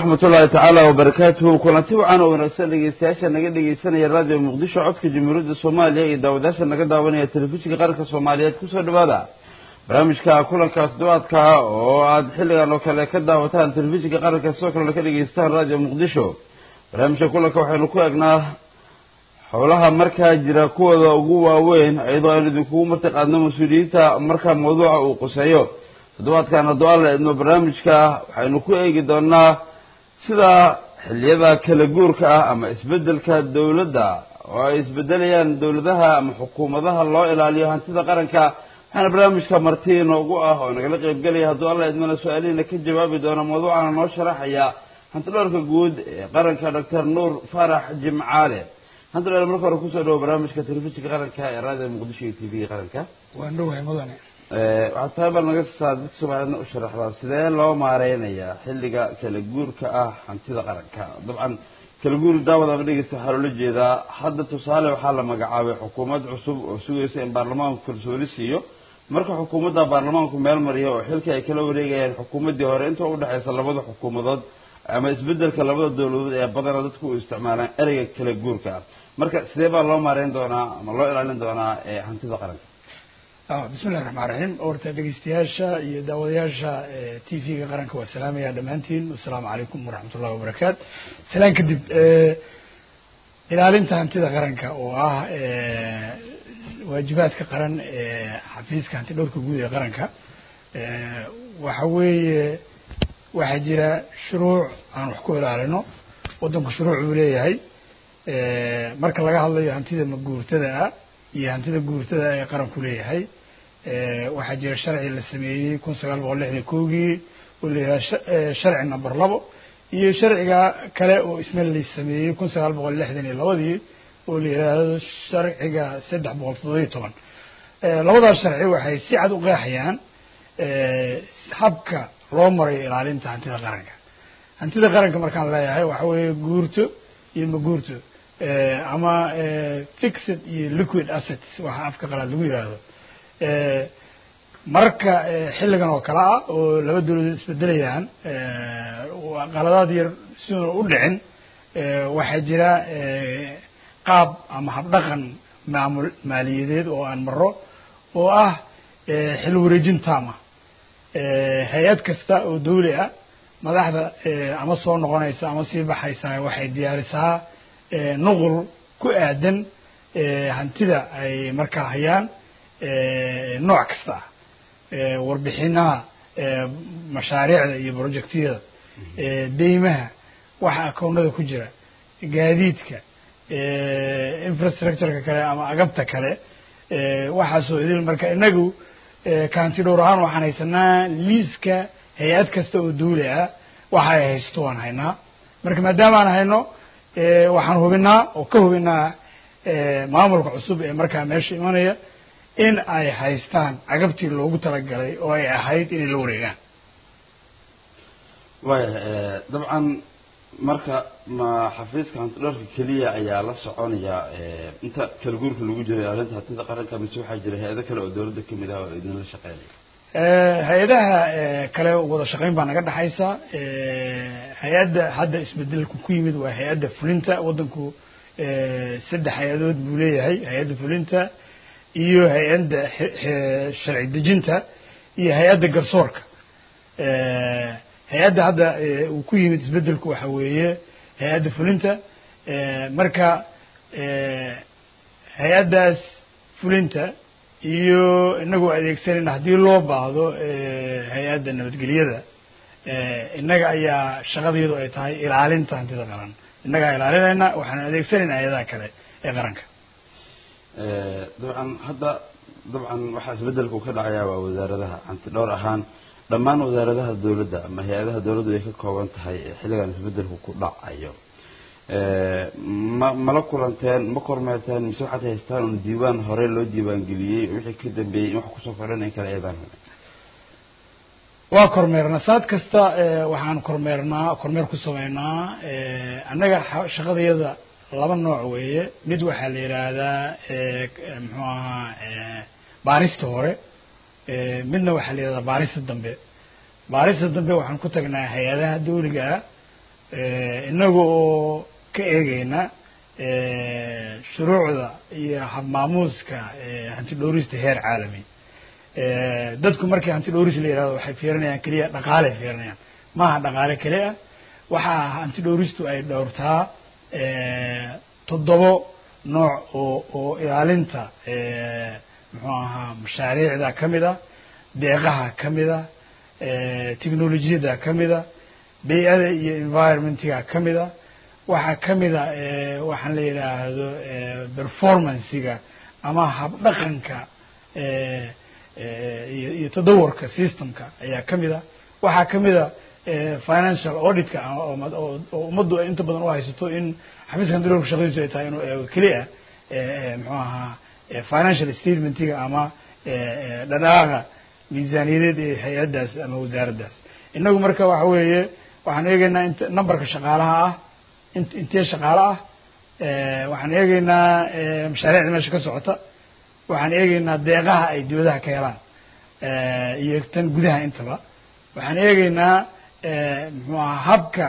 waraxmat ullaahi tacaala wabarakaatuhu kulanti wacan oo wanaagsan dhegeystayaasha naga dhegeysanaya raadiyo muqdisho codka jamhuuriyadda soomaaliya iyo daawadaasha naga daawanaya telefishinka qaranka soomaaliyeed kusoo dhawaada barnaamijka kulanka toddobaadka oo aad xilligan oo kale ka daawataan telefishinka qaranka sidoo kalena ka dhegeystaan raadiyo muqdisho barnaamijka kulanka waxaynu ku eegnaa howlaha markaa jira kuwooda ugu waaweyn iyadoo aynu idinkugu martiqaadno mas-uuliyiinta markaa mawduuca uu quseeyo toddobaadkan hadduu alla idmo barnaamijka waxaynu ku eegi doonaa sida xilliyada kala guurka ah ama isbeddelka dowladda oo ay isbedelayaan dowladaha ama xukuumadaha loo ilaaliyo hantida qaranka waxaana barnaamijka marti inoogu ah oo nagala qaybgelaya hadduu alla idmana su-aalihiina ka jawaabi doona mawduucana noo sharaxaya hantidhoorka guud ee qaranka doctor nuur faarax jimcaale hantidhoor marka hore kusoo dhawo barnaamijka telefishinka qaranka ee raadiyo muqdisho iyo t v qaranka waan dhowahay mudane waxaad tahay bal naga saa dadka soomaaliyedna u sharaxdaa sidee loo maareynayaa xilliga kala guurka ah hantida qaranka dabcan kala guuri daawad ama dhegeysta waxaa loola jeedaa hadda tusaale waxaa la magacaabay xukuumad cusub oo sugaysa in baarlamaanku kalsooni siiyo marka xukuumadda baarlamaanku meel mariya oo xilka ay kala wareegayaan xukuumaddii hore inta udhexaysa labada xukuumadood ama isbedelka labada dowladood ee badana dadku u isticmaalaan ereyga kala guurka ah marka sidee baa loo maareyn doonaa ama loo ilaalin doonaa hantida qaranka bismillahi raxmaan raxiim horta dhegeystayaasha iyo daawadayaasha t v-ga qaranka waa salaamaya dhammaantiin wasalaamu calaykum waraxmat ullahi wabarakaatu salaan kadib ilaalinta hantida qaranka oo ah waajibaadka qaran ee xafiiska hanti dhowrka guud ee qaranka waxa weeye waxaa jira shuruuc aan wax ku ilaalino waddanku shuruuc uu leeyahay marka laga hadlayo hantida maguurtada ah iyo hantida guurtada ee qaranku leeyahay waxaa jira sharci la sameeyey kun sagaal boqol lixdan kowgii oo la yidhaha sharci number labo iyo sharciga kale oo isna la sameeyey kun sagaal boqol lixdan iyo labadii oo la yidhaahdo sharciga saddex boqol toddobiyo toban labadaas sharci waxay si cad u qeexayaan habka loo marayo ilaalinta hantida qaranka hantida qaranka markaan leeyahay waxa weeye guurto iyo maguurto ama fixed iyo liquid assets waxa afka qalaad lagu yidhaahdo marka xilligan oo kale ah oo laba dowladood isbedelayaan qaladaad yar siduuna u dhicin waxaa jira qaab ama habdhaqan maamul maaliyadeed oo aan maro oo ah xil wareejin taama hay-ad kasta oo dawli ah madaxda ama soo noqonaysa ama sii baxaysa waxay diyaarisaa nuqul ku aadan hantida ay markaa hayaan nooc kasta ah warbixinaha mashaariicda iyo projectyada deymaha waxa akownada ku jira gaadiidka infrastructureka kale ama agabta kale waxaasoo idil marka inagu kaanti dhowr ahaan waxaan haysanaa liiska hay-ad kasta oo dawli ah waxa ay haysto waan haynaa marka maadaama aan hayno waxaan hubinaa oo ka hubinaa maamulka cusub ee markaa meesha imanaya in ay haystaan cagabtii loogu talagalay oo ay ahayd inay la wareegaan waaya dabcan marka ma xafiiska hantidhoorka keliya ayaa la soconaya inta kala guurka lagu jiro ilaalinta hantida qaranka mise waxaa jira hay-ado kale oo dowladda kamid ah oo idinla shaqeynaya hay-adaha kale wada shaqeyn baa naga dhexaysa hay-adda hadda isbedelku ku yimid waa hay-adda fulinta waddanku saddex hay-adood buu leeyahay hay-adda fulinta iyo hay-adda sharci dejinta iyo hay-adda garsoorka hay-adda hadda uu ku yimid isbedelku waxa weeye hay-adda fulinta marka hay-addaas fulinta iyo inagoo adeegsanayna haddii loo baahdo hay-adda nabadgelyada innaga ayaa shaqadiyadu ay tahay ilaalinta hantida qaran innagaa ilaalinayna waxaan adeegsanayna hay-adaha kale ee qaranka dabcan hadda dabcan waxaa isbedelku ka dhacayaa waa wasaaradaha hanti dhowr ahaan dhammaan wasaaradaha dowladda ama hay-adaha dowladdu ay ka kooban tahay xilligan isbedelku ku dhacayo ma mala kulanteen ma kormeerteen mise waxaad haystaan un diiwaan hore loo diiwaangeliyey wixii ka dambeeyey in wax kusoo kordhan in kale eedaan waa kormeernaa saad kasta waxaan kormeernaa kormeer ku sameynaa annaga shaqadayada laba nooc weeye mid waxaa la yidhaahdaa muxuu ahaa baarista hore midna waxaa la yidhahdaa baarista dambe baarista dambe waxaan ku tagnaa hay-adaha dawliga ah inaga oo ka eegeyna shuruucda iyo habmaamuuska hanti dhowrista heer caalami dadku markii hanti dhowris la yihahdo waxay fiirinayaan keliya dhaqaaley fiirinayaan maaha dhaqaale keli ah waxaa hanti dhowristu ay dhowrtaa toddobo nooc oo oo ilaalinta muxuu ahaa mashaariicda ka mid a deeqaha ka mid a technolojiyada ka mid a bay-ada iyo environmentiga ka mid a waxaa ka mid a waxaan la yidhaahdo performancega ama habdhaqanka iyo iyo tadawarka systemka ayaa ka mid a waxaa ka mid a financial auditka oo ummaddu ay inta badan u haysato in xafiiska hantiroorka shaqadiisu ay tahay inuu eego keliya muxuu ahaa financial statementiga ama dhadhaaqa miisaaniyadeed ee hay-addaas ama wasaaraddaas inagu marka waxa weeye waxaan eegeynaa int numberka shaqaalaha ah int intee shaqaale ah waxaan eegeynaa mashaariicda meesha ka socota waxaan eegeynaa deeqaha ay dibadaha ka helaan iyo tan gudaha intaba waxaan eegeynaa muxuu aha habka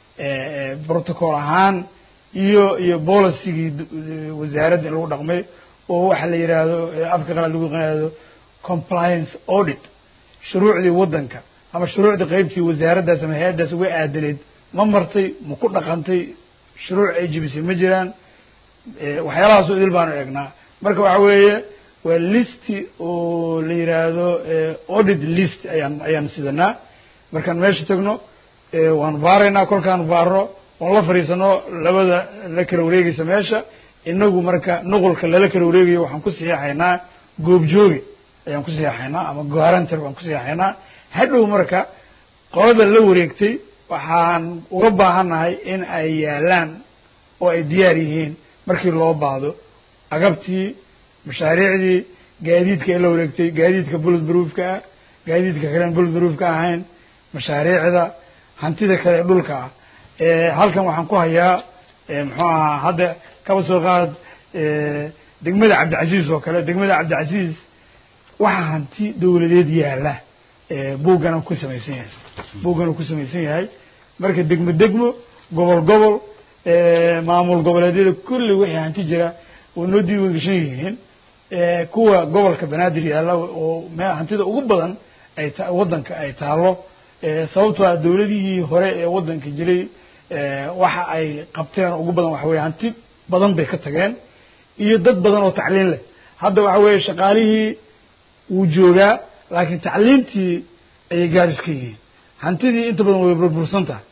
protocol ahaan iyo iyo policygii wasaaradda in lagu dhaqmay oo waxa la yidhaahdo afka qalaad lagu yaqaado compliance audit shuruucdii waddanka ama shuruucdii qeybtii wasaaraddaas ama hay-addaas uga aadaneyd ma martay ma ku dhaqantay shuruuc ay jibisay ma jiraan waxyaalahaasoo idil baanu eegnaa marka waxa weeye waa listi oo la yidhaahdo audit list ayaan ayaan sidanaa markaan meesha tagno waan baaraynaa kolkaan baarno oon la fadhiisano labada la kala wareegaysa meesha inagu marka nuqulka lala kala wareegayo waxaan ku saxiixaynaa goobjooge ayaan ku saxiixaynaa ama guarantor baan ku saxiixaynaa hadhow marka qolada la wareegtay waxaan uga baahannahay in ay yaalaan oo ay diyaar yihiin markii loo baahdo agabtii mashaariicdii gaadiidka ay la wareegtay gaadiidka bullet proofka ah gaadiidka kalen bullet proofka ahayn mashaariicda hantida kale ee dhulka ah halkan waxaan ku hayaa muxuu ahaa hadda kaba soo qaad degmada cabdicasiis oo kale degmada cabdicasiis waxaa hanti dawladeed yaala buuggana ku samaysan yahay buuggana ku samaysan yahay marka degmo degmo gobol gobol maamul goboleedyada kulli wixii hanti jira way noo diiwan gashan yihiin kuwa gobolka banaadir yaalla oo me hantida ugu badan ay ta waddanka ay taalo sababtoo ah dawladihii hore ee waddanka jiray waxa ay qabteen ugu badan waxa weye hanti badan bay ka tageen iyo dad badan oo tacliin leh hadda waxa weeye shaqaalihii wuu joogaa laakiin tacliintii ayay gaaris ka yihiin hantidii inta badan way burbursan tahay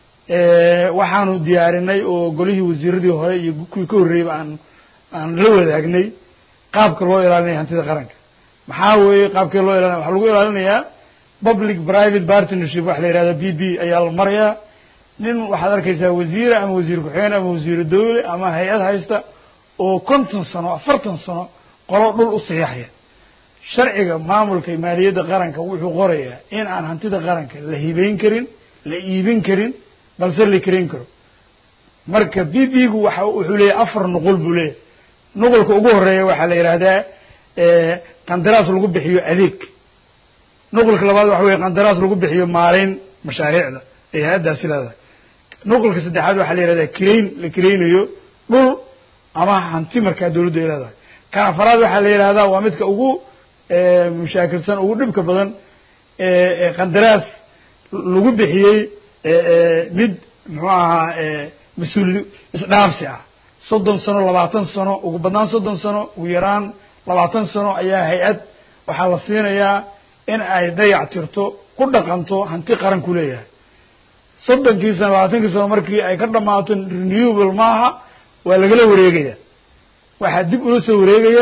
waxaanu diyaarinay oo golihii wasiiradii hore iyo kuwii ka horreeyeyba aan aan la wadaagnay qaabka loo ilaalinaya hantida qaranka maxaa weeye qaabkee loo ilaalinaya waxaa lagu ilaalinayaa public private partnership waxa la yihahda b b ayaa la marayaa nin waxaad arkaysaa wasiira ama wasiir ku-xigeen ama wasiiru dawle ama hay-ad haysta oo konton sano afartan sano qolo dhul u sayaxaya sharciga maamulka maaliyadda qaranka wuxuu qorayaa in aan hantida qaranka la hibeyn karin la iibin karin balse la karayn karo marka b b gu waxa wuxuu leeyahy afar nuqul buu leeyahy nuqulka ugu horeeya waxaa la yidhaahdaa qandaraas lagu bixiyo adeeg nuqulka labaad waxa weye qandaraas lagu bixiyo maaleyn mashaariicda ee hay-addaasi leedahay nuqulka saddexaad waxaa la yihahdaa kirayn la kiraynayo dhul ama hanti markaa dawladdu ay leedahay kan afaraad waxaa la yidhahdaa waa midka ugu mushaakilsan ugu dhibka badan qandaraas lagu bixiyey mid muxuu ahaa mas-uul isdhaafsi ah soddon sano labaatan sano ugu badnaan soddon sano ugu yaraan labaatan sano ayaa hay-ad waxaa la siinayaa in ay dayac tirto ku dhaqanto hanti qaran ku leeyahay soddonkii sano labaatankii sano markii ay ka dhamaato renewable maaha waa lagala wareegaya waxaa dib ula soo wareegaya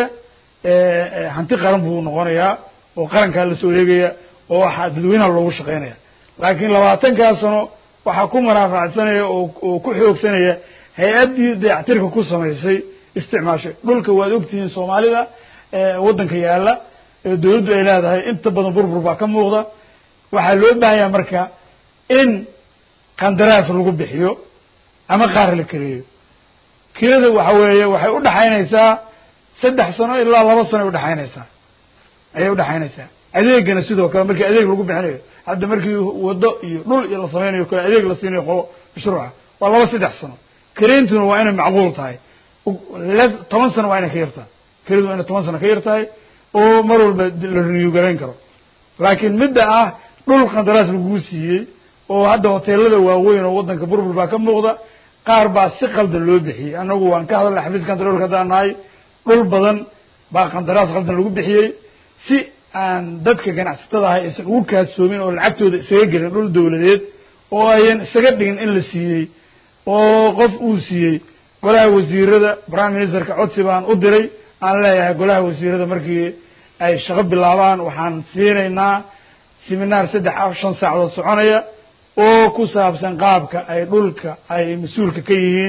hanti qaran buu noqonayaa oo qarankaa lasoo wareegaya oo waxaa dadweynaha loogu shaqeynaya laakiin labaatankaa sano waxaa ku manaafacsanaya oo oo ku xoogsanaya hay-addii dayactirka ku samaysay isticmaashay dhulka waad ogtihiin soomaalida waddanka yaalla ee dawladdu ay leedahay inta badan burbur baa ka muuqda waxaa loo baahanyaa marka in qandaraas lagu bixiyo ama qaar la keliyo kirada waxa weeye waxay udhaxaynaysaa saddex sano ilaa laba sano ay udhaxaynaysaa ayay udhaxaynaysaa adeegana sidoo kale markii adeeg lagu bixinayo hadda markii wado iyo dhul iyo la samaynayo kale adeeg la siinayo qolo mashruuca waa laba saddex sano kareentuna waa inay macquul tahay toban sano waa inay ka yartahay kareedu waa inay toban sano ka yar tahay oo mar walba la renew garayn karo laakiin midda ah dhul qandaraas laguu siiyey oo hadda hoteelada waaweyn oo waddanka burbur baa ka muuqda qaar baa si qaldan loo bixiyey annagu waan ka hadalnay xafiiska controlka haddaan nahay dhul badan baa qandaraas qaldan lagu bixiyey si aan dadka ganacsatada ahay aysan ugu kaadsoomin oo lacagtooda isaga gelin dhul dawladeed oo ayan isaga dhigin in la siiyey oo qof uu siiyey golaha wasiirada prime ministerka codsi baan u diray aan leeyahay golaha wasiirada markii ay shaqo bilaabaan waxaan siinaynaa seminaar saddex af shan saacadood soconaya oo ku saabsan qaabka ay dhulka ay mas-uulka ka yihiin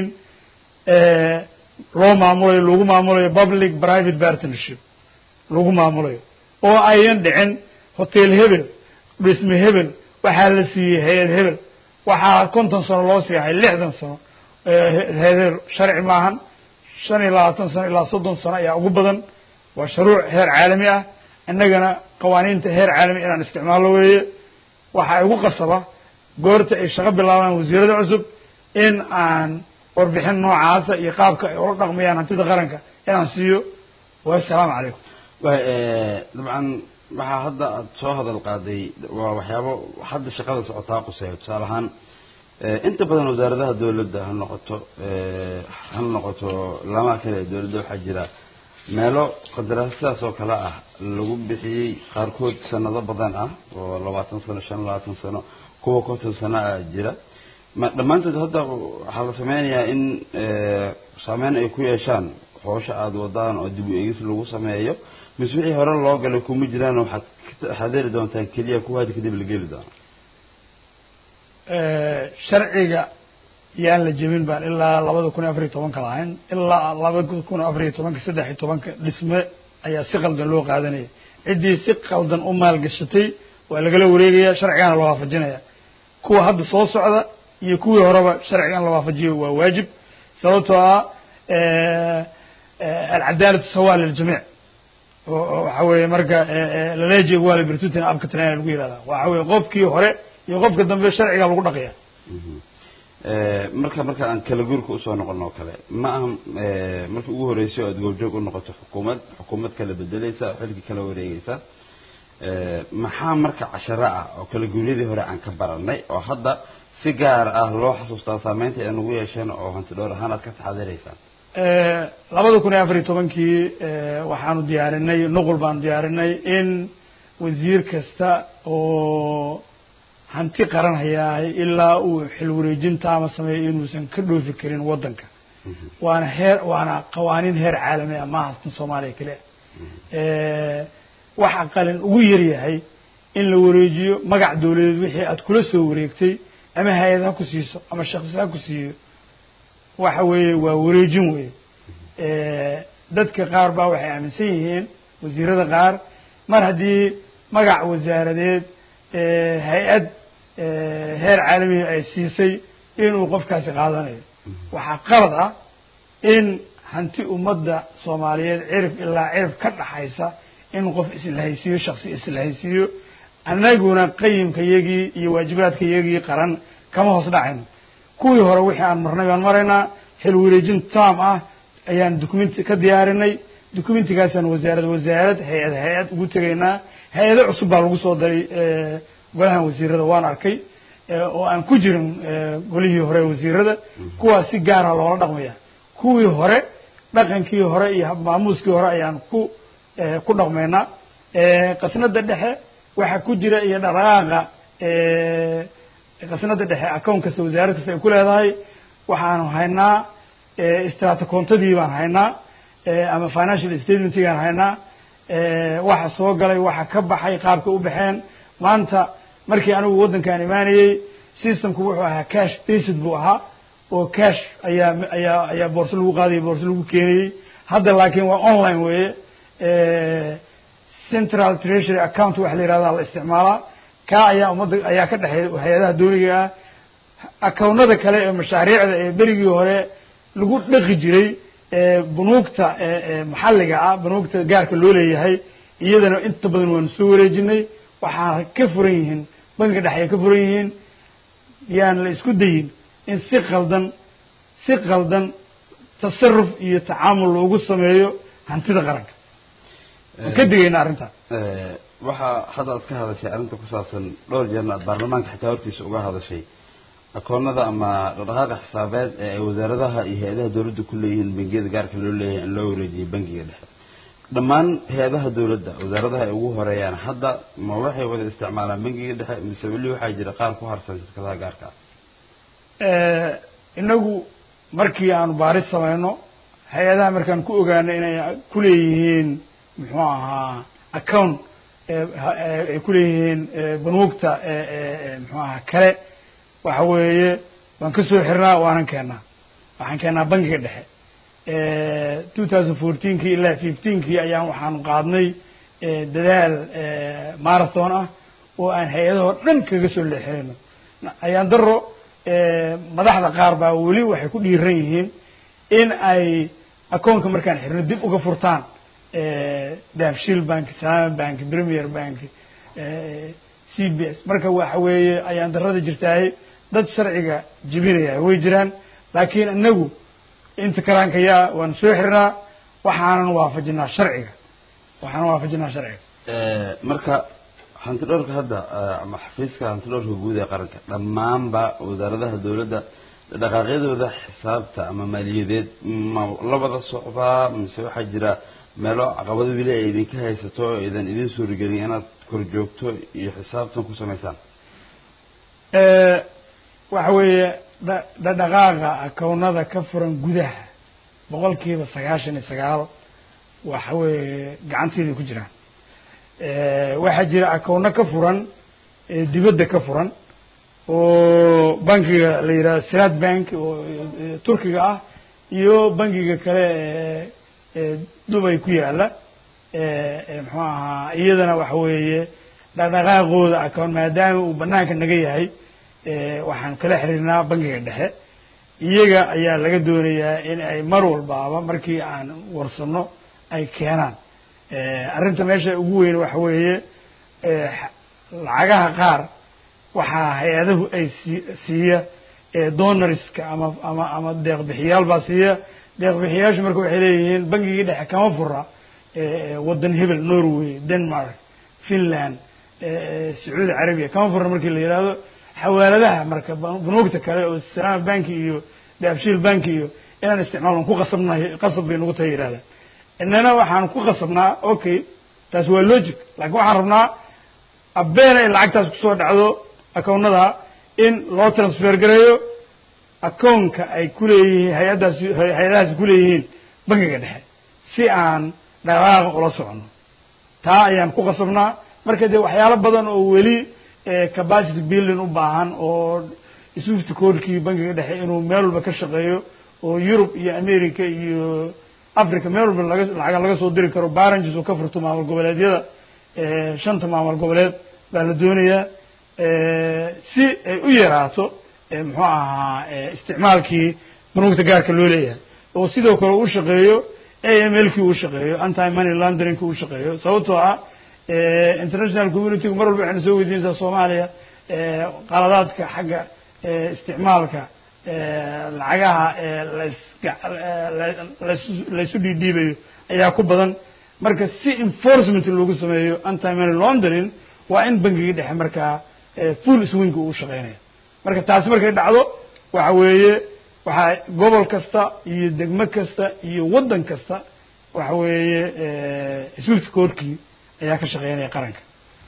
loo maamulayo lagu maamulayo public private partnership lagu maamulayo oo ayan dhicin hotel hebel dhisme hebel waxaa la siiyey hay-ad hebel waxaa konton sano loo siihay lixdan sano heer sharci maahan shan iyo labaatan sano ilaa soddon sano ayaa ugu badan waa shuruuc heer caalami ah innagana qawaaniinta heer caalami inaan isticmaalo weeye waxaa igu qasaba goorta ay shaqo bilaabaan wasiirada cusub in aan warbixin noocaasa iyo qaabka ay ula dhaqmayaan hantida qaranka inaan siiyo wassalaamu calaykum dabcan waxaa hadda aad soo hadal qaaday waa waxyaabo hadda shaqada socotaa quseeyo tusaale ahaan inta badan wasaaradaha dawladda ha noqoto ha noqoto lamaha kale ee dawladda waxaa jira meelo qadaraas sidaas oo kale ah lagu bixiyey qaarkood sanado badan ah oo labaatan sano shan labaatan sano kuwa konton sano ah jira ma dhammaantood hadda waxaa la sameynayaa in saameyn ay ku yeeshaan hoosha aada wadaan oo dib u eegis lagu sameeyo mise wixii hore loo galay kuma jiraan waxaad xadiri doontaan keliya kuwa hadda kadib la geli doono sharciga yaan la jebin baan ilaa labada kun iyo afar iyo tobanka lahayn ilaa labada kun afar iyo tobanka saddex iyo tobanka dhisme ayaa si qaldan loo qaadanaya ciddii si qaldan u maalgashatay waa lagala wareegaya sharcigaana la waafajinaya kuwa hadda soo socda iyo kuwii horeba sharcigan la waafajiyo waa waajib sababtoo ah alcadaalatu sawa liljamiic waxa weeye marka laleejeeg waa la birtutin abka talena lagu yihahda waxa weye qofkii hore iyo qofka dambe sharciga lagu dhaqaya marka marka aan kala guurka usoo noqon oo kale ma aha markii ugu horreysay oo aad goobjoog u noqoto xukuumad xukuumad kala bedeleysa xilki kala wareegeysa maxaa marka casharo ah oo kala guuryadii hore aan ka baranay oo hadda si gaar ah loo xasuustaa saameynta ay nagu yeesheen oo hanti dhowr ahaan aad ka taxadireysaan labada kun iyo afar iyo tobankii waxaanu diyaarinay nuqul baanu diyaarinay in wasiir kasta oo hanti qaran hayaahay ilaa uu xil wareejinta ama sameeyo inuusan ka dhoofi karin waddanka waana heer waana qawaaniin heer caalami ah maaha tan soomaaliya kale waxa qalin ugu yaryahay in la wareejiyo magac dawladeed wixii aad kula soo wareegtay ama hay-ad ha ku siiso ama shaksi ha ku siiyo waxa weeye waa wareejin weye dadka qaar baa waxay aaminsan yihiin wasiirada qaar mar haddii magac wasaaradeed hay-ad heer caalamiga ay siisay inuu qofkaasi qaadanayo waxaa qalad ah in hanti ummadda soomaaliyeed cirif ilaa cirif ka dhaxaysa in qof islahaysiiyo shaksi islahaysiiyo annaguna qayimka yagii iyo waajibaadka yagii qaran kama hoos dhacayno kuwii hore wixii aan marnay baan maraynaa xil wareejin tam ah ayaan documenti ka diyaarinay documentigaasaan wasaarad wasaarad hay-ad hay-ad ugu tegaynaa hay-ado cusub baa lagu soo daray golahan wasiirada waan arkay oo aan ku jirin golihii hore wasiirada kuwaas si gaara loola dhaqmaya kuwii hore dhaqankii hore iyo maamuuskii hore ayaan ku ku dhaqmaynaa qasnada dhexe waxa ku jira iyo dhaqdhaqaaqa qasnada dhexe account kasta wasaarad kasta ay ku leedahay waxaanu haynaa istraatikontadii baan haynaa ama financial statementgaan haynaa waxa soo galay waxa ka baxay qaabka u baxeen maanta markii anigu waddankaan imaanayey systemku wuxuu ahaa cash based buu ahaa oo cash ayaa ayaa ayaa boorso lagu qaadayay boorso lagu keenayey hadda laakiin waa online weeye central treasury account waxa la yihahda la isticmaalaa kaa ayaa ummadda ayaa ka dhexeeya hay-adaha dawliga ah akawnada kale ee mashaariicda ee berigii hore lagu dhaqi jiray bunuugta maxalliga ah bunuugta gaarka loo leeyahay iyadana inta badan waanu soo wareejinay waxaana ka furan yihiin bangiga dhexe ay ka furan yihiin yaan la isku dayin in si qaldan si qaldan tasaruf iyo tacaamul loogu sameeyo hantida qaranka waan ka digayna arrintaa waxaa hadda aad ka hadashay arrinta ku saabsan dhowr jeerna aad baarlamaanka xitaa hortiisa uga hadashay akoonada ama dhaqdhaqaaqa xisaabeed ee ay wasaaradaha iyo hay-adaha dowladda ku leeyihiin bangiyada gaarka loo leeyahay in loo wareejiyay bangiga dhexe dhammaan hay-adaha dowladda wasaaradaha ay ugu horeeyaan hadda ma waxay wada isticmaalaan bangiga dhexe mise weli waxaa jira qaar ku harsan shirkadaha gaarka ah inagu markii aanu baaris samayno hay-adaha markaan ku ogaano inay ku leeyihiin muxuu ahaa account ay ku leeyihiin banuugta muxuu ahaa kale waxa weeye waan ka soo xirnaa waanan keennaa waxaan keennaa bangiga dhexe two thousand fourteenkii ilaa fifteenkii ayaan waxaanu qaadnay dadaal marathon ah oo aan hay-adahoo dhan kaga soo leexirayno ayaan daro madaxda qaar baa weli waxay ku dhiiran yihiin in ay akoonka markaan xirno dib uga furtaan daafshil bank salama bank premier bank c b s marka waxa weeye ayaan darada jirtaay dad sharciga jebinaya way jiraan laakiin inagu inta karaankayaa waan soo xirnaa waxaanan waafajinaa sharciga waxaanan waafajinaa sharciga marka hantidhowrka hadda ama xafiiska hantidhowrka guud ee qaranka dhammaanba wasaaradaha dowladda dhaqaaqyadooda xisaabta ama maaliyadeed ma la wada socdaa mise waxaa jira meelo caqabado weli ay idinka haysato oo idan idin suuragelin inaad kor joogto iyo xisaabtan ku samaysaan waxa weeye dha dhadhaqaaqa akownada ka furan gudaha boqol kiiba sagaashan iyo sagaal waxa weeye gacanteeday ku jiraan waxaa jira akowno ka furan dibadda ka furan oo bankiga la yidhaha siraad bank oo turkiga ah iyo bankiga kale ee dubay ku yaala muxuu ahaa iyadana waxa weeye dhaqdhaqaaqooda akown maadaama uu banaanka naga yahay waxaan kala xiriirnaa bankiga dhexe iyaga ayaa laga doonayaa in ay mar walbaaba markii aan warsano ay keenaan arrinta meesha ugu weyn waxa weeye lacagaha qaar waxaa hay-adahu ay sii siiya donoriska ama ama ama deeqbixiyaal baa siiya deeqbixiyaashu marka waxay leeyihiin bangigii dhexe kama fura waddan hebel norway denmark finland sacuudi carabiya kama fura markii la yihahdo xawaaladaha marka banuugta kale oo salama banki iyo daabshiil banki iyo inaan isticmaalno ku qasabnahay qasab bay nagu tahay yidhahdaan inana waxaan ku qasabnaa okay taas waa logic laakiin waxaan rabnaa abeena in lacagtaas kusoo dhacdo akownada in loo transfer gareeyo akownka ay kuleeyihiin hay-addaasi hay-adahaasi kuleeyihiin bankiga dhexe si aan dhaqaaqa ula socono taa ayaan ku qasabnaa marka dee waxyaalo badan oo weli capacity building u baahan oo swift codekii bankiga dhexe inuu meel walba ka shaqeeyo oo yurub iyo america iyo africa meel walba laga lacaga laga soo diri karo baranges oo ka furto maamul goboleedyada shanta maamul goboleed baa la doonayaa si ay u yaraato muxuu ahaa isticmaalkii banuugta gaarka loo leeyahay oo sidoo kale u shaqeeyo a m l kii uu shaqeeyo anti money laundering uu shaqeeyo sababtoo ah international communitygu mar walba waxayna soo weydiinaysaa soomaaliya qaladaadka xagga isticmaalka lacagaha las laysu dhiidhiibayo ayaa ku badan marka si enforcement loogu sameeyo anti money laundering waa in bangigii dhexe markaa full swinka uu shaqeynaya marka taasi markay dhacdo waxa weeye waxaa gobol kasta iyo degmo kasta iyo waddan kasta waxa weeye swift courtkii ayaa ka shaqeynaya qaranka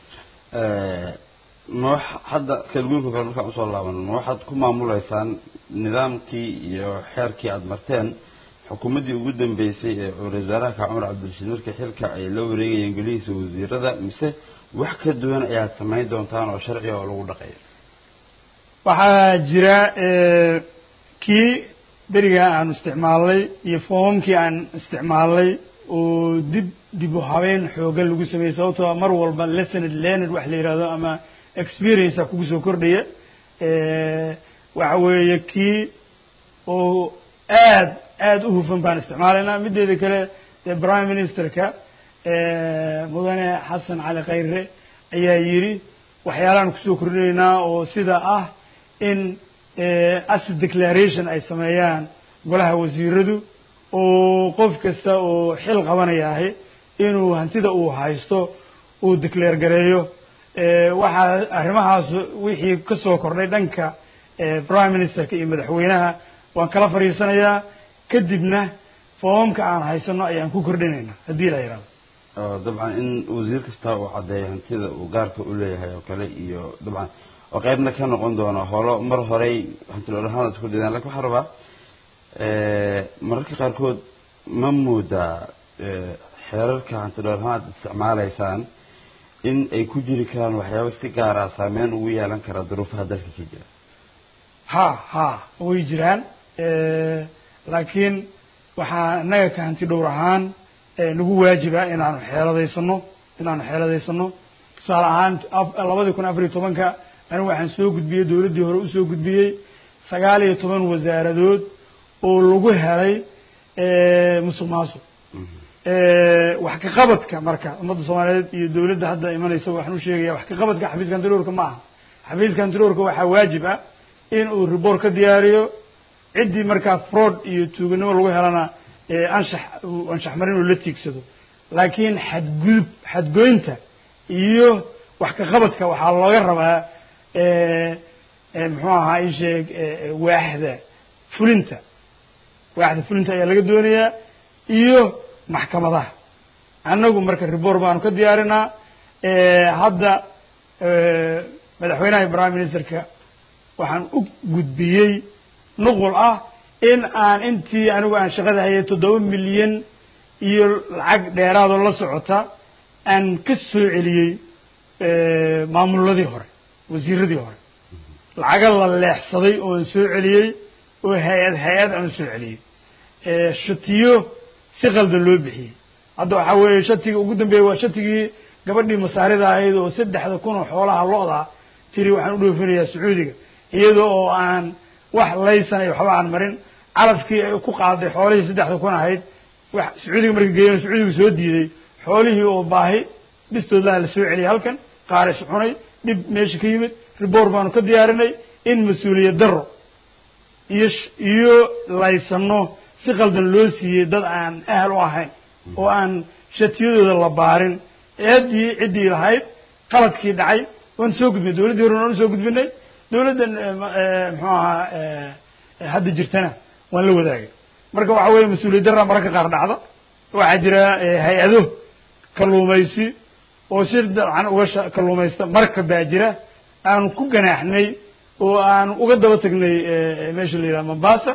ma wax hadda kalguunka kale markaan usoo laabano ma waxaad ku maamuleysaan nidaamkii iyo xeerkii aada marteen xukuumaddii ugu dambeysay ee ra-isul wasaaraha ka cumar cabdirashiid markii xilka ay la wareegayeen golihiisa wasiirada mise wax ka duwan ayaad samayn doontaan oo sharciga oo lagu dhaqayo waxaa jira kii beriga aanu isticmaalnay iyo foomamkii aan isticmaalnay oo dib dib u habeyn xoogan lagu sameeyey sababtoo mar walba lesoned leonard wax la yihahdo ama experiencea kugu soo kordhaya waxa weeye kii oo aad aad u hufan baan isticmaalaynaa mideeda kale dee prime ministerka mudane xasan cali khayre ayaa yidhi waxyaalahan kusoo kordhinaynaa oo sida ah in asset declaration ay sameeyaan golaha wasiiradu oo qof kasta oo xil qabanayaahi inuu hantida uu haysto uu declare gareeyo waxaa arrimahaas wixii ka soo kordhay dhanka prime ministerka iyo madaxweynaha waan kala fadhiisanayaa kadibna foomamka aan haysano ayaan ku kordhinayna haddii la yidhahdo oo dabcan in wasiir kasta uu caddeeyo hantida uu gaarka u leeyahay oo kale iyo dabcan oo qaybna ka noqon doono holo mar horey hantiloolahaan isku dhidaan lakin waxaa rabaa mararka qaarkood ma moodaa xeerarka hantiloolahaan aad isticmaalaysaan in ay ku jiri karaan waxyaaba si gaara saameyn ugu yeelan kara duruufaha dalka ka jira ha ha way jiraan laakiin waxaa innaga ka hanti dhowr ahaan nagu waajiba inaanu xeeladaysano inaanu xeeladaysano tusaale ahaan labadii kun afar iyo tobanka anigu waxaan soo gudbiyey dowladdii hore usoo gudbiyey sagaal iyo toban wasaaradood oo lagu helay musuq maasuq wax ka qabadka marka ummadda soomaaliyeed iyo dowladda hadda imanaysa waxaan u sheegaya wax ka qabadka xafiiska hantiloorka ma aha xafiiska hantiloorka waxaa waajib ah in uu report ka diyaariyo ciddii markaa fraud iyo tuuganimo lagu helana anshax anshax marin uu la tiigsado laakiin xadgudub xadgoynta iyo wax ka qabadka waxaa looga rabaa muxuu ahaa in sheeg waaxda fulinta waaxda fulinta ayaa laga doonayaa iyo maxkamadaha annagu marka report baanu ka diyaarinaa hadda madaxweynaha prime ministerka waxaan u gudbiyey nuqul ah in aan intii anigu aan shaqada hayay toddoba milyan iyo lacag dheeraadoo la socota aan ka soo celiyey maamuladii hore wasiiradii hore lacaga la leexsaday oon soo celiyey oo hay-ad hay-ad aan soo celiyey shatiyo si qaldan loo bixiyey hadda waxaa weeye shatiga ugu dambeeya waa shatigii gabadhii masaarida ahayd oo saddexda kun oo xoolaha lo-da tiri waxaan u dhoofinayaa sacuudiga iyada oo aan wax laysan iyo waxba aan marin calafkii ay ku qaaday xoolihii saddexda kun ahayd wax sacuudiga marka geeyana sacuudiga soo diiday xoolihii oo baahi bistoodlaha la soo celiyay halkan qaaris cunay dhib meesha ka yimid report baanu ka diyaarinay in mas-uuliyad daro iyo iyo laysano si qaldan loo siiyey dad aan ahal u ahayn oo aan shatiyadooda la baarin eeddii ciddii lahayd qaladkii dhacay waan soo gudbinay dowladdii horena waan soo gudbinay dowladdan muxuu ahaa hadda jirtana waan la wadaagay marka waxa weeye mas-uuliyad darra mararka qaar dhacda waxaa jira hay-ado kalluumaysi oo si dabcan uga kalluumaysta marka baa jira aanu ku ganaaxnay oo aanu uga daba tagnay meesha la yidhaha mombasa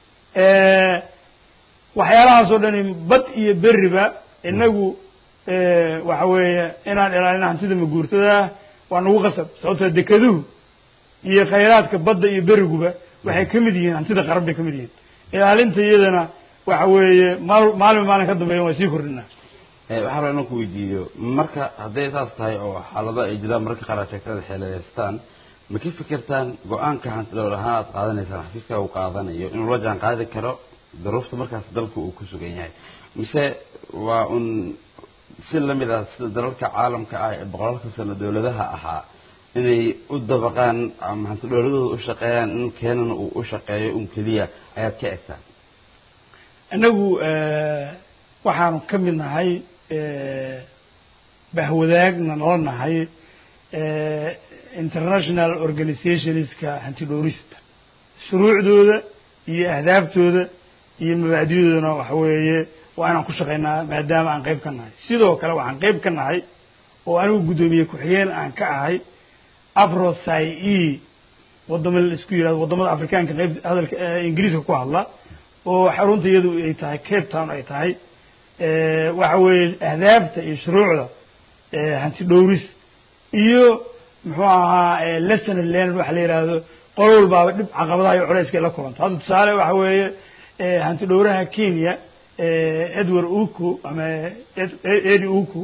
waxyaalahaas oo dhani bad iyo beriba inagu waxa weeye inaan ilaalina hantida maguurtada waa nagu qasab sababtoo dekeduhu iyo khayraadka badda iyo beriguba waxay ka mid yihiin hantida qaran bay ka mid yihiin ilaalinta iyadana waxa weeye maal maalin maalin ka dambeeya waa sii kordhinaa waxaa raba inaan ku weydiiyo marka hadday saas tahay oo xaalado ay jiraan mararka qaar aad sheegtada xeeladeystaan ma ka fikirtaan go-aanka hantidhowr ahaan aad qaadanaysaan xafiiska uu qaadanayo inuu la jaan qaadi karo daruufta markaas dalku uu ku sugan yahay mise waa un si lamid ah sida dalalka caalamka ah ee boqolaalka sano dowladaha ahaa inay u dabaqaan ama hantidhowladooda u shaqeeyaan in keenana uu u shaqeeyo un keliya ayaad ka egtaan innagu waxaanu ka mid nahay bahwadaagna nala nahay international organizationska hantidhowrista shuruucdooda iyo ahdaabtooda iyo mabaadidoodana waxa weeye waa inaan ku shaqaynaa maadaama aan qayb ka nahay sidoo kale waxaan qayb ka nahay oo anigu guddoomiye ku-xigeen aan ka ahay afroci e wadamo la isku yihahdo waddamada afrikaanka qayb hadalka ingiriiska ku hadla oo xarunta iyadu ay tahay cape town ay tahay waxa weeye ahdaafta iyo shuruucda hanti dhowris iyo muxuu ahaa lesson learned waxa la yidhaahdo qolo walbaaba dhib caqabadaha iyo culayska la kulanto hadda tusaale waxa weeye hanti dhowraha kenya edward uku ama edi uku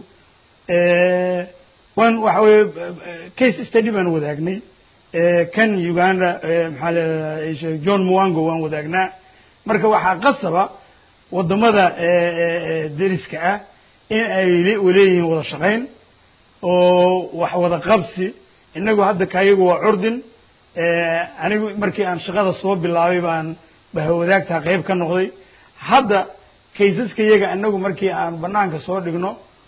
wan waxa weeye case study baan wadaagnay kan uganda maxaa leedahay john muwango waan wadaagnaa marka waxaa qasaba waddamada deriska ah in ay leeyihiin wada shaqayn oo wax wada qabsi innagu hadda kayagu waa curdin anigu markii aan shaqada soo bilaabay baan bahawadaagtaa qayb ka noqday hadda kaysaska iyaga anagu markii aan banaanka soo dhigno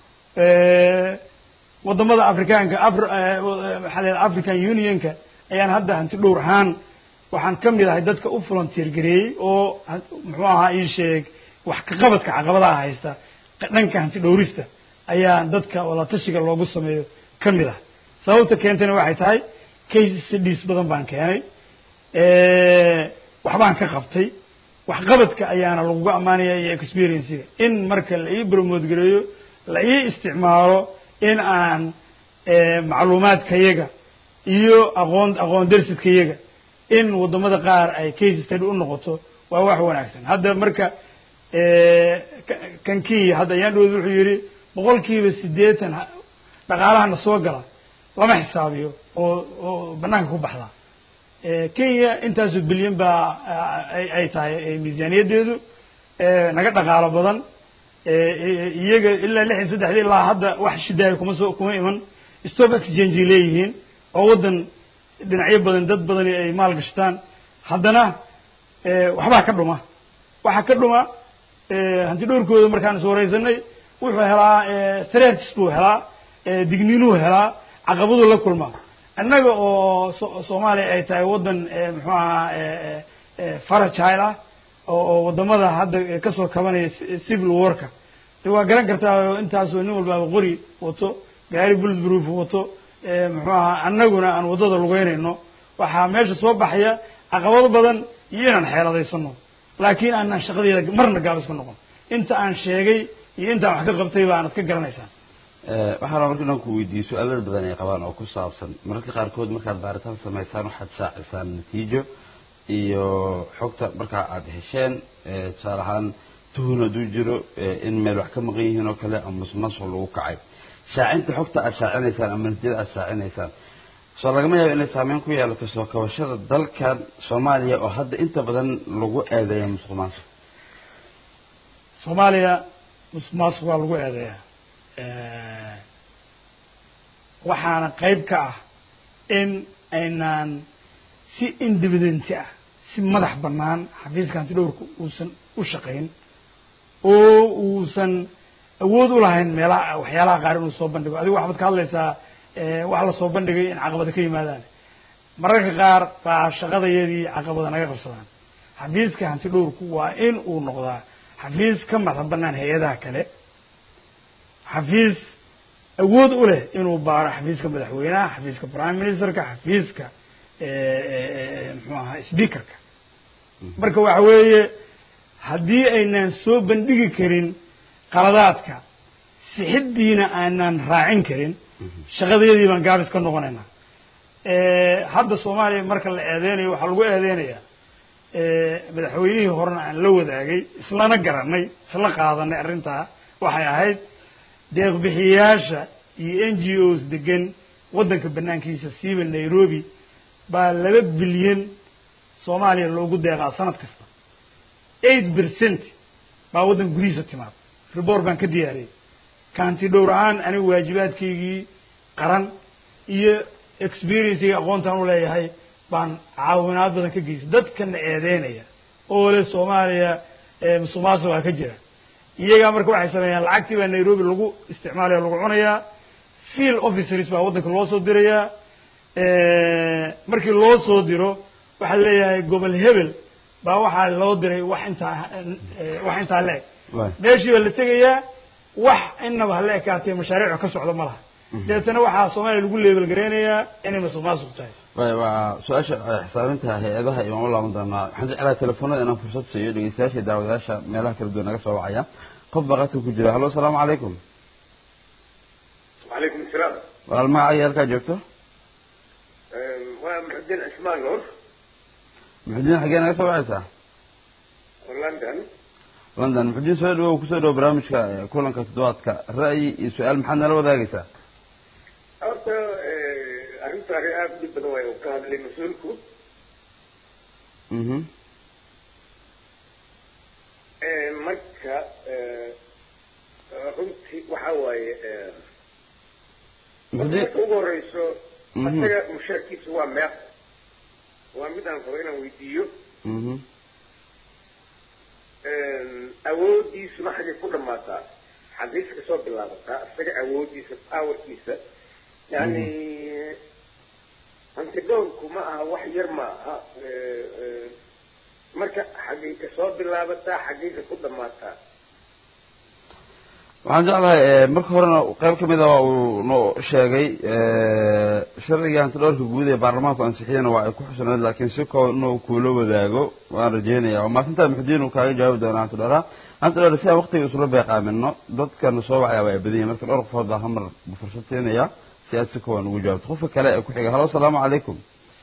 wadamada afrikaanka maxaa la african unionka ayaan hadda hanti dhowr ahaan waxaan ka mid ahay dadka u volunteer gareeyey oo muxuu ahaa ii sheeg wax ka qabadka caqabadaha haysta dhanka hanti dhowrista ayaan dadka walatashiga loogu sameeyo ka mid ah sababta keentayna waxay tahay case studies badan baan keenay waxbaan ka qabtay waxqabadka ayaana laguga ammaanaya iyo experiencega in marka la ii promote gareeyo la ii isticmaalo in aan macluumaadkayaga iyo aqoon aqoon darsidkayaga in waddamada qaar ay case study u noqoto waa wax wanaagsan hadda marka kan kenya hadda ayaan dhowd wuxuu yidhi boqol kiiba siddeetan dhaqaalahana soo gala lama xisaabiyo oo oo banaanka ku baxda kenya intaasoo bilyan baa ay tahay miisaaniyaddeedu naga dhaqaalo badan iyaga ilaa lix iyo saddexdii ilaa hadda wax shidaayo kuma soo kuma iman stop exchange ay leeyihiin oo waddan dhinacyo badan dad badani ay maal gashtaan haddana waxbaa ka dhuma waxaa ka dhuma hanti dhowrkooda markaan is waraysanay wuxuu helaa threats buu helaa digniinuu helaa caqabaduu la kulmaa annaga oo soomaaliya ay tahay waddan muxuu ahaa faragile ah oo waddamada hadda kasoo kabanaya civil warka de waa garan kartaa intaasoo nin walbaaba qori wato gaari bullet proof wato muxuu ahaa annaguna aan waddada lugeynayno waxaa meesha soo baxaya caqabado badan iyo inaan xeeladaysano laakiin aanaan shaqadeeda marna gaabis ka noqon inta aan sheegay iyo intaan wax ka qabtay baanad ka garanaysaan waxaan rabaa marka inaan ku weydiiyo su-aalal badan ay qabaan oo ku saabsan mararka qaarkood markaad baaritaan samaysaan waxaad shaacisaan natiijo iyo xogta markaa aada hesheen tusaale ahaan tuhun hadduu jiro in meel wax ka maqan yihiin oo kale ama musmasuq lagu kacay shaacinta xogta aad shaacinaysaan ama natiijada aad shaacinaysaan soo lagama yaabo inay saameyn ku yeelato soo kabashada dalkan soomaaliya oo hadda inta badan lagu eedeeya musuq maasuq soomaaliya musuq maasuq waa lagu eedeeyaa waxaana qayb ka ah in aynaan si independenti ah si madax bannaan xafiiska hanti dhowrka uusan u shaqayn oo uusan awood u lahayn meelaha waxyaalaha qaar inuu soo bandhigo adigu waxbaad ka hadlaysaa wax la soo bandhigay in caqabada ka yimaadaan mararka qaar baa shaqadayadii caqabada naga qabsadaan xafiiska hanti dhowrku waa in uu noqdaa xafiis ka madax bannaan hay-adaha kale xafiis awood u leh inuu baaro xafiiska madaxweynaha xafiiska prime ministerka xafiiska muxuu ahaa speakerka marka waxa weeye haddii aynaan soo bandhigi karin qaladaadka sixiddiina aanaan raacin karin shaqadayadii baan gaabis ka noqonaynaa hadda soomaaliya marka la eedeynayo waxaa lagu eedeynayaa madaxweynihii horena aan la wadaagay islana garanay isla qaadanay arrintaa waxay ahayd deeqbixiyayaasha iyo n g os degan waddanka banaankiisa siiba nairobi baa laba bilyan soomaaliya loogu deeqaa sanad kasta eight percent baa waddanka gudihiisa timaad report baan ka diyaariyey kaanti dhowr ahaan anigu waajibaadkaygii qaran iyo experiencega aqoontaan u leeyahay baan caawinaad badan ka geystay dadkana eedeynaya oo le soomaaliya musuqmaasuq waa ka jira iyagaa marka waxay sameeyaan lacagtii baa nairobi lagu isticmaalaya lagu cunayaa field officers baa waddanka loo soo dirayaa markii loo soo diro waxaa leeyahay gobol hebel baa waxaa loo diray wax intaa wax intaa le-eg meeshii baa la tegayaa wax inaba hala ekaatee mashaariicu ka socda ma laha deetana waxaa soomaaliya lagu leebel gareynayaa inay masuq maasuq tahay way waa su-aasha xisaabinta hay-adaha imaan u laaban doonaa waxaan jeclahay telefoonada inaan fursad siiyo dhegeystayaasha daawadayaasha meelaha kala duwan naga soo wacaya qof baa qadka ku jira hallo asalaamu calaykum وعليكم السلام walaal magacaaga halkaa joogto ومحمد الدين عثمان نور muxudiin xaggee naga soo wacaysaa لندن london muxudiin soo dhawow kusoo dhawo barnaamijka kulanka toddobaadka ra'yi iyo su-aal maxaad nala wadaagaysaa horta arrintaani aada u dhib badan waay uu ka hadlay mas-uulku mhm marka runtii waxa waaye muxudiin marka ugu horeyso Mhm. isaga mushaarkiisa waa meeq waa mid aan rabo inaan weydiiyo mhm awoodiisuna xaggay ku dhammaataa xagiis kasoo bilaabataa isaga awoodiisa powerkiisa yani antidhowrku ma aha wax yar ma aha marka xaggay kasoo bilaabataa xaggayka ku dhammaataa waxaan jeclahay marka horena qayb ka mid a waa uu noo sheegay sharciga hantidhowrka guud ee baarlamaanku ansixiyana waa ay ku xusnayd laakiin si koo inuu kuula wadaago waan rajeynaya waa maasintaa muxudiin uu kaaga jawaabi doona hantidhowra hantidhowr si aan waqtiga isula beeqaamino dadkana soo wacaya waa ay badan yahin marka dhowr qofood baa hamar fursad siinaya si aad si kooban ugu jawaabto qofka kale ee ku xiga halo asalaamu calaykum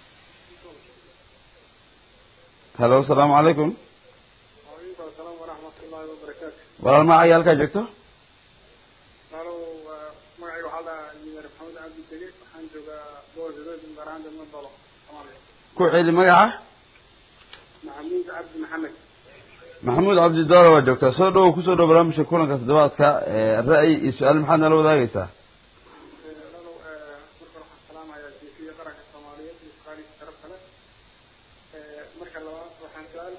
halo asalaamu calaykum waalaikum asalaam waraxmat ullahi wabarakaatu walaal magacaya halkaa joogto alo magacayga waxaa dhahaa injineer maxamed cabdi dege waxaan joogaa boorgadood garaanda madalo soomaaliya ku celi magaca maxamuud cabdi maxamed maxamuud cabdi daala waa joogtaa soo dhowow kusoo dhow barnaamijka kulanka toddobaadka ra'yi iyo su-aal maxaad nala wadaagaysaa alo marka waxaan salaamayaa jeesiya qaranka soomaaliyeed iyo shaqaalihiisa sharafta leh marka labaad waxaan su-aal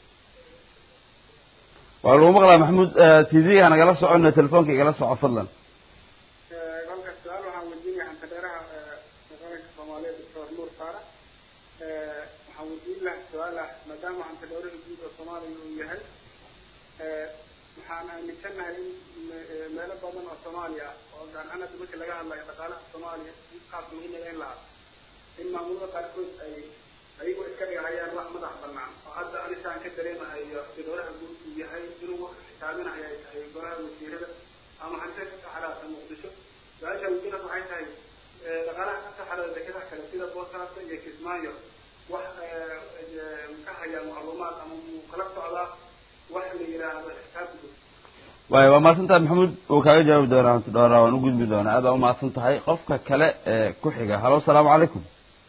waa lagu maqlaa maxamuud t v-ga nagala socona telefoonka igala soco fadlan halka su-aal waxaan weydiinaya xantadheeraha qaranka soomaaliyeed doctor nuur faarax waxaan weydiin lahaa su-aal ah maadaama xantadheeraha guud oo soomaaliya uu yahay waxaan aaminsanahay in meelo badan oo soomaaliya ah oo gaar ahaan hadda marka laga hadlayo dhaqaalaha soomaaliya qaas lagu midayn lahaa in maamulada qaarkood ay ayagoo iska dhigahayaan wax madax banaan oo hadda anigaan ka dareemahayo xantadheeraha guud uu yahay inuu wax xisaabinayo ay tahay golaha wasiirada ama hantida ka saxaraasa muqdisho su-aasha wasiirada waxay tahay dhaqaalaha ka saxarada dekedaha kale sida boosaaso iyo kismaayo wax ka hayaa macluumaad ama muu kala socdaa wax la yidhaahdo xisaab guud waayo waa mahadsantahay maxamuud uu kaaga jawaabi doonaa hanti dhoora waan u gudbi doonaa aad baa umahadsan tahay qofka kale ee ku xiga halo asalaamu calaykum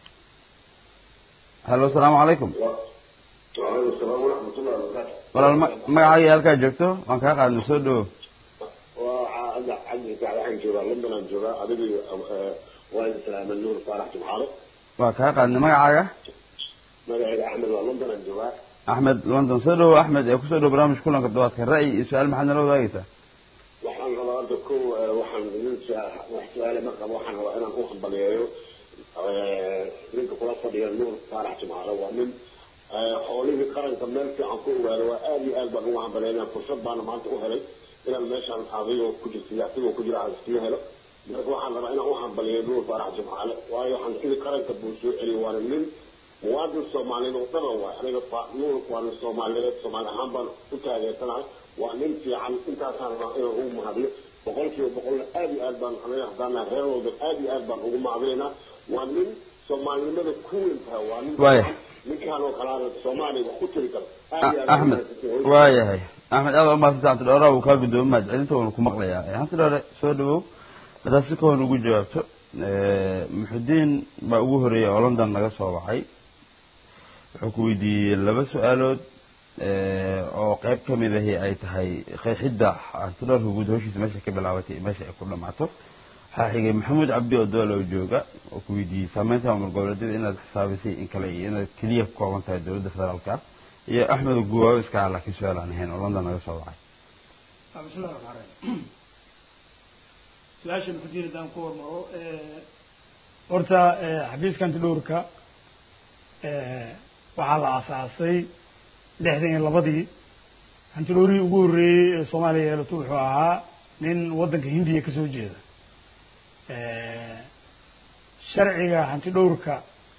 halo asalaamu calaykum waalaikum salaam waraxmatullahi wabarakaatu walaal ma magacaaga halkaa joogto waan kaa qaadnay soo dhowo waa cabdi cabdi waxaan joogaa london aan joogaa adigii waa islaama nuur faarax jumcaale waa kaa qaadnay magacaaga magacayga axmed waa london aan joogaa axmed london soo dhowo axmed ee kusoo dhowo barnaamijka kulanka toddobaadka ra'yi iyo su-aal maxaad nala wadaagaysaa waxaan rabaa hadda ko waxaan idin wax su-aale ma qabo waxaan rabaa inaan u hambaliyeeyo ninka kula fadhiya nuur faarax jumcaale waa nin xoolihii qaranka meel fiican ku ogaado waa aad iyo aad baan ugu hambaleynaya fursad baana maanta u helay inaan meeshaan adigoo ku jirta adigoo ku jira aan iskaga helo marka waxaan rabaa inaan u hambaliyeeyo nuur faarax jumcaale waayo hantidii qaranka buu soo celiyo waana nin muwaadin soomaaliyeed oo dhaban waay aniga nuur waa nin soomaaliyeed soomaali ahaan baan u taageersanahay waa nin fiican intaasaan rabaa inaan ugu mahadiyo boqol kiiba boqolna aad iyo aad baan aniga haddaana reer walba aad iyo aad baan ugu mahadinaynaa waa nin soomaalinimada ku weyn tahay waa nin Waaya. ninkaan oo kalaana soomaaliya wax ku tiri karo aad iyo aad axmed waayahay axmed aad baa umahadsantahay hanti dhoora uu kaa gudoomo mahadcelinta waanu ku maqlayaa hanti dhoore soo dhowow haddaad si kahoon ugu jawaabto muxudiin baa ugu horeeyay oo london naga soo wacay wuxuu ku weydiiyey laba su-aalood oo qayb ka mid ahi ay tahay qeexidda hantidhoorka guud hawshiisa meesha ka bilaabatay iyo meesha ay ku dhamaato waxaa xigay maxamuud cabdi oo doolow jooga oo ku weydiiyey saameynta maamul goboleedyada inaad xisaabisay in kale iyo inaad keliya ku kooban tahay dowladda federaalka iyo axmed guwaawe iska ah laakiin su-aal aan ahayn oo london naga soo wacay bismillahi raxmaan raxiim su-aasha muxudiin haddaan ku hormaro horta xafiiska antidhowrka waxaa la aasaasay lixdan iyo labadii hantidhowrihii ugu horreeyey ee soomaaliya yeelato wuxuu ahaa nin waddanka hindiya kasoo jeeda sharciga hantidhowrka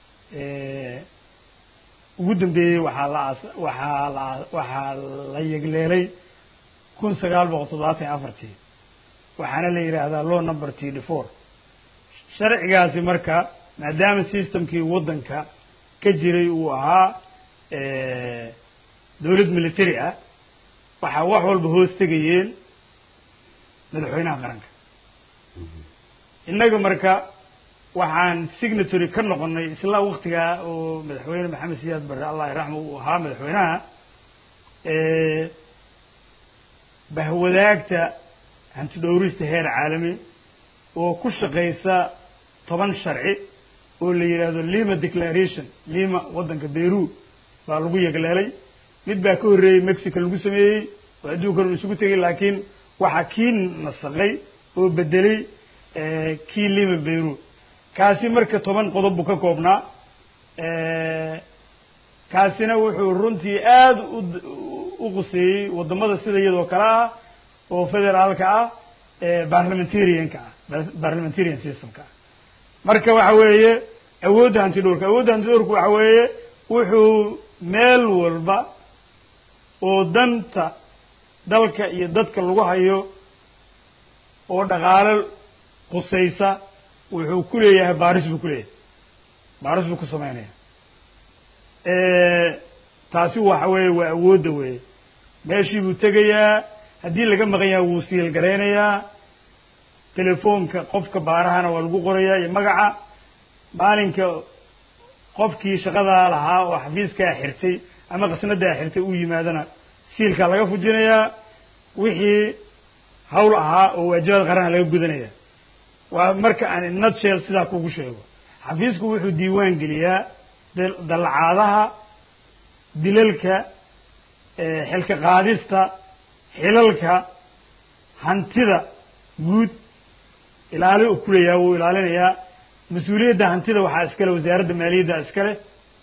ugu dambeeyey waxaa la aas waxaa la waxaa la yegleelay kun sagaal boqol toddobaatan iyo afartii waxaana la yidhaahdaa law number td four sharcigaasi marka maadaama systemkii waddanka ka jiray uu ahaa dowlad military ah waxaa wax walba hoos tegayeen madaxweynaha qaranka innaga marka waxaan signatory ka noqonay isla waktigaa oo madaxweyne maxamed siyaad barre allah iraxma uu ahaa madaxweynaha bahwadaagta hantidhowrista heer caalami oo ku shaqaysa toban sharci oo la yidhaahdo lima declaration lima waddanka beru baa lagu yegleelay mid baa ka horreeyey mexico lagu sameeyey oo adduunkan uu isugu tegay laakiin waxaa kii nasaqay oo bedelay kii lima beru kaasi marka toban qodob buu ka koobnaa kaasina wuxuu runtii aada u u quseeyey waddamada sida iyadoo kale ah oo federaalka ah barlamentarianka ah barlamentarian systemka ah marka waxa weeye awoodda hanti dhowrka awoodda hanti dhowrku waxa weeye wuxuu meel walba oo danta dalka iyo dadka lagu hayo oo dhaqaalo qusaysa wuxuu ku leeyahay baaris buu ku leeyahay baaris buu ku samaynaya taasi waxa weeye waa awoodda weeye meeshii buu tegayaa haddii laga maqan yaha wuu siilgaraynayaa telefoonka qofka baarahana waa lagu qorayaa iyo magaca maalinka qofkii shaqadaa lahaa oo xafiiskaa xirtay ama qasnadaa xirtay uu yimaadana siilkaa laga fujinayaa wixii hawl ahaa oo waajibaad qaranha laga gudanaya waa marka aan nutshell sidaa kugu sheego xafiisku wuxuu diiwaan geliyaa dallacaadaha dilalka xilka qaadista xilalka hantida guud ilaali u kuleeyaha wuu ilaalinayaa mas-uuliyadda hantida waxaa iskale wasaaradda maaliyadda iskale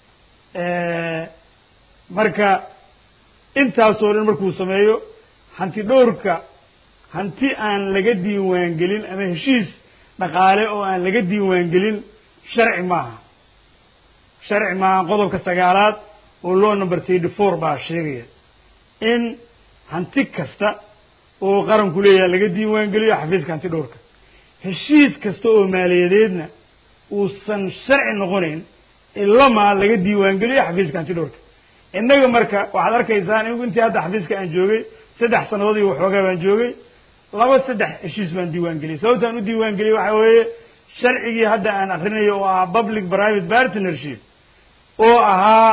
marka intaasoo dhan markuu sameeyo hanti dhowrka hanti aan laga diiwaan gelin ama heshiis dhaqaale oo aan laga diiwaan gelin sharci maaha sharci maaha qodobka sagaalaad oo law number thirty four baa sheegaya in hanti kasta oo qaranku leeyahay laga diiwaan geliyo xafiiska hanti dhowrka heshiis kasta oo maaliyadeedna uusan sharci noqonayn ilamaa laga diiwaan geliyo xafiiska hanti dhowrka innaga marka waxaad arkaysaan inigu intii hadda xafiiska aan joogay saddex sannadood iyo waxoogaa baan joogay laba saddex heshiis baan diiwaan geliyay sababtaan u diiwaan geliyay waxa weeye sharcigii hadda aan akrinayo oo ahaa public private partnership oo ahaa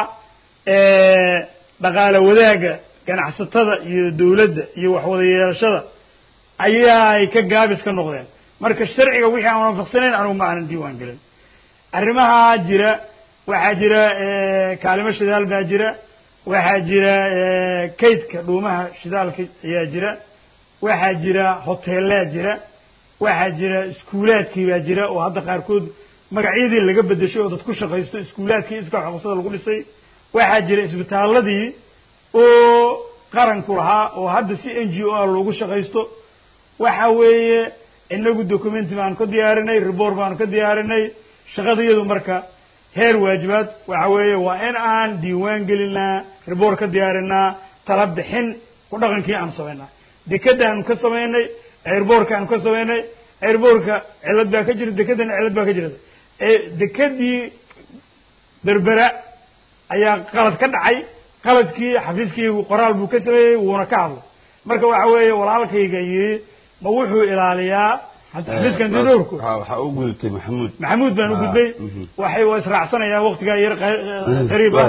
dhaqaale wadaagga ganacsatada iyo dawladda iyo waxwada yeelashada ayaay ka gaabis ka noqdeen marka sharciga wixii aan waafaqsanayn anugu ma aanan diiwaan gelin arrimahaa jira waxaa jira kaalimo shidaal baa jira waxaa jira kaydka dhuumaha shidaalka ayaa jira waxaa jira hoteellaa jira waxaa jira iskuulaadkii baa jira oo hadda qaarkood magacyadii laga bedeshay oo dad ku shaqaysto iskuulaadkii iska xuquuqsada lagu dhisay waxaa jira isbitaaladii oo qaranku lahaa oo hadda si n g o a loogu shaqaysto waxa weeye inagu documenti baanu ka diyaarinay report baanu ka diyaarinay shaqadayadu marka heer waajibaad waxa weeye waa in aan diiwaan gelinaa report ka diyaarinaa tala bixin ku dhaqankii aanu samaynaa dekadaanu ka samaynay airboorkaanu ka samaynay airboorka cilad baa ka jirta dekadana cilad baa ka jirta dekadii berbera ayaa qalad ka dhacay qaladkii xafiiskaygu qoraal buu ka sameeyey wuuna ka hadlay marka waxa weeye walaalkayga yii ma wuxuu ilaaliyaa xafiiskan didowrku waxaa u gudubtay maxamuud maxamuud baan u gudbay waxay waa israacsanayaan waktigaa yar qariib ah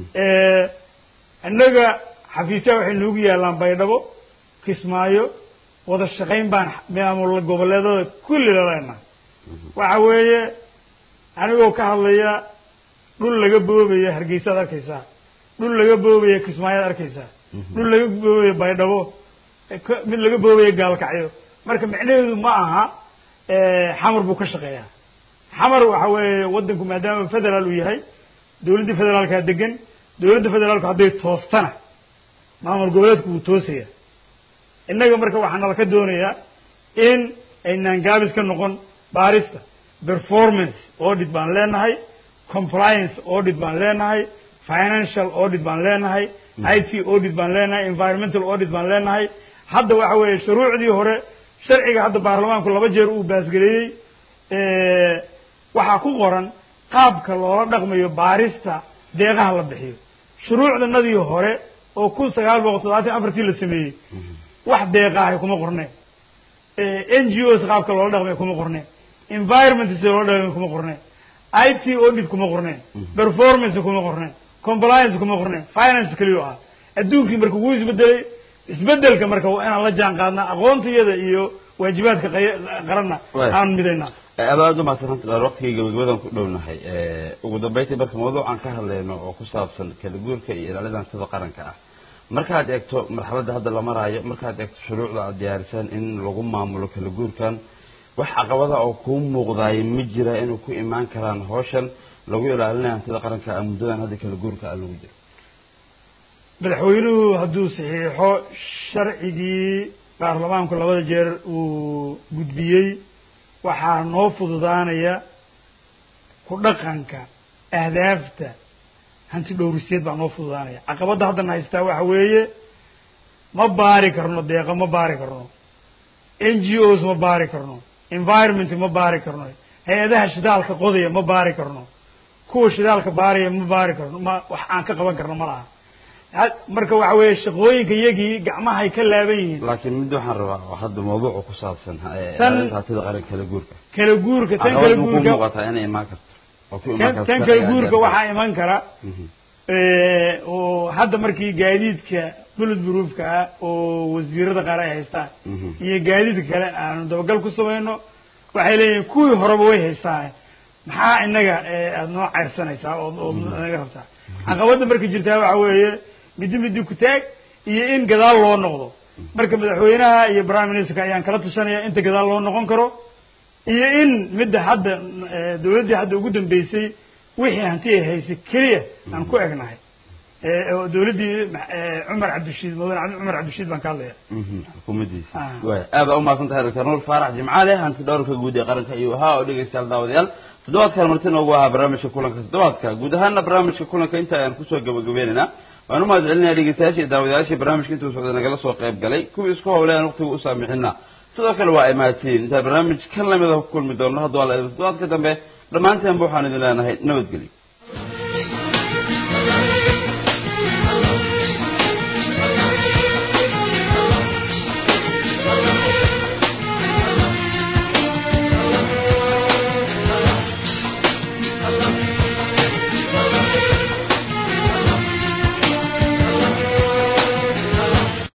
innaga xafiisyaha waxay noogu yaallaan baydhabo kismaayo wada shaqayn baan maamul goboleedada kulli laleena waxa weeye anigoo ka hadlaya dhul laga boobaya hargeysaad arkaysaa dhul laga boobaya kismaayaad arkaysaa dhul laga boobaya baydhabo mid laga boobaya gaalkacyo marka micnaheedu ma aha xamar buu ka shaqeeyaa xamar waxa weeye waddanku maadaama federaal uu yahay dawladdii federaalkaa degan dawladda federaalku hadday toostana maamul goboleedku wuu toosaya innaga marka waxaa nala ka doonayaa in aynaan gaabis ka noqon baarista performance audit baan leenahay compliance audit baan leenahay financial audit baan leenahay i t audit baan leenahay environmental audit baan leenahay hadda waxa weeye shuruucdii hore sharciga hadda baarlamaanku laba jeer uu baasgareeyey waxaa ku qoran qaabka loola dhaqmayo baarista deeqaha la bixiyo shuruucdanadii hore oo kun sagaal boqol toddobaatan afartii la sameeyey wax deeqaahay kuma qorneen n g os qaabka loola dhaqmay kuma qorneen environment sida loola dhaqmay kuma qorneen i t audit kuma qorneen performance kuma qorneen compliance kuma qorneen finance keliyo ah adduunkii marka wuu isbedelay isbedelka marka waa inaan la jaan qaadnaa aqoontayada iyo waajibaadka qaranna aan midaynaa abaad u mahadsananta dheer waqtigii gabagabadan ku dhownahay ugu dambeyntii marka mawduucan ka hadlayno oo ku saabsan kala guurka iyo ilaalida hantida qaranka ah markaad eegto marxaladda hadda la maraayo markaad eegto shuruucda aad diyaarisaan in lagu maamulo kala guurkan wax caqabada oo kuu muuqdaay ma jira inuu ku imaan karaan hawshan lagu ilaalinayo hantida qaranka ah muddadan hadda kala guurka ah lagu jiro madaxweynuhu hadduu saxiixo sharcigii baarlamaanku labada jeer uu gudbiyey waxaa noo fududaanaya ku dhaqanka ahdaafta hanti dhowriseed baa noo fududaanaya caqabadda haddan haystaa waxa weeye ma baari karno deeqa ma baari karno n g os ma baari karno environment ma baari karno hay-adaha shidaalka qodaya ma baari karno kuwa shidaalka baaraya ma baari karno ma wax aan ka qaban karno ma laha marka waxa weeye shaqooyinka iyagii gacmahay ka laaban yihiin laakiin mid waxaan rabaa oo hadda mawduuca ku saabsan Tan- ilaalinta hantida qaranka kala guurka kala guurka tan caqabad kala ma ku guurka muuqataa inay imaan karto oo ku imaan tan karto tan kala sharciga guurka aad waxaa iman kara Mhm. oo hadda markii gaadiidka bullet proofka ah oo wasiirada qaar ay haystaan Mhm. iyo gaadiidka kale aanu dabagal ku samayno waxay leeyihin kuwii horeba way haystaan maxaa inaga eh, aada noo ceyrsanaysaa oo oo naga rabtaa caqabadda marka jirtaa waxa weeye midi midi ku taag iyo in gadaal loo noqdo marka madaxweynaha iyo prime ministerka ayaan kala tashanaya inta gadaal loo noqon karo iyo in midda hadda eh, dawladdii hadda ugu dambeysay wixii hanti ay haysay keliya aan ku egnahay Eh, oo dawladdii eh, cumar cabdishiid mudane cabdi- cumar cabdishiid baan ka hadlaya Mhm. xukuumaddiisa Ah. waay aad baa umahadsan tahay doctor nuur faarax jimcaale hanti dhowrka guud ee qaranka ayuu ahaa oo dhegeystayaal daawadayaal toddobaadkan marti noogu ahaa barnaamijka kulanka toddobaadka guud ahaana barnaamijka kulanka inta ayaan kusoo gabagabeynayna waan u mahad celinaya dhegeystayaasha iyo daawadayaasha barnaamijka intuu socda nagala soo qayb galay kuwii isku howlay aan waqtiga u saamixina sidoo kale waa ay mahadsiin intaan barnaamij kan lamida ku kulmi doono hadduu alla idin toddobaadka dambe dhammaanteenba waxaan idin leenahay nabadgelyo